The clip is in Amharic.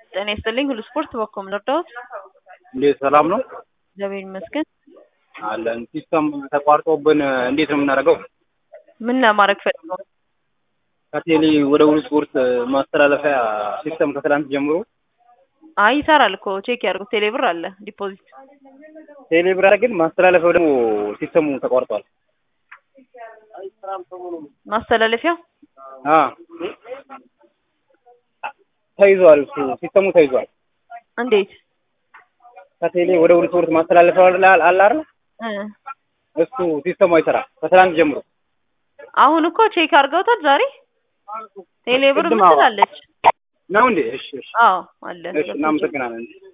ጤና ይስጥልኝ ሁሉ ስፖርት በኮም ልርዳዎት? እንዴት ሰላም ነው? እግዚአብሔር ይመስገን። አለን። ሲስተም ተቋርጦብን እንዴት ነው የምናደርገው? ምን ለማድረግ ፈልገው? ከቴሌ ወደ ሁሉ ስፖርት ማስተላለፊያ ሲስተም ከትላንት ጀምሮ አይ ይሰራል እኮ ቼክ ያድርጉት። ቴሌ ብር አለ ዲፖዚት። ቴሌ ብር አለ፣ ግን ማስተላለፊያው ደግሞ ሲስተሙ ተቋርጧል። ማስተላለፊያው አ ተይዟል። እሱ ሲስተሙ ተይዟል። እንዴት? ከቴሌ ወደ ሁሉ ስፖርት ማስተላለፊያው አለ አለ አይደል? እ እሱ ሲስተሙ አይሰራም ከትላንት ጀምሮ። አሁን እኮ ቼክ አድርገውታል ዛሬ ቴሌ ብር ቅድም አዎ። ምትላለች። ነው እንዴ? እሺ፣ እሺ፣ አዎ አለ። እሺ። እናመሰግናለን።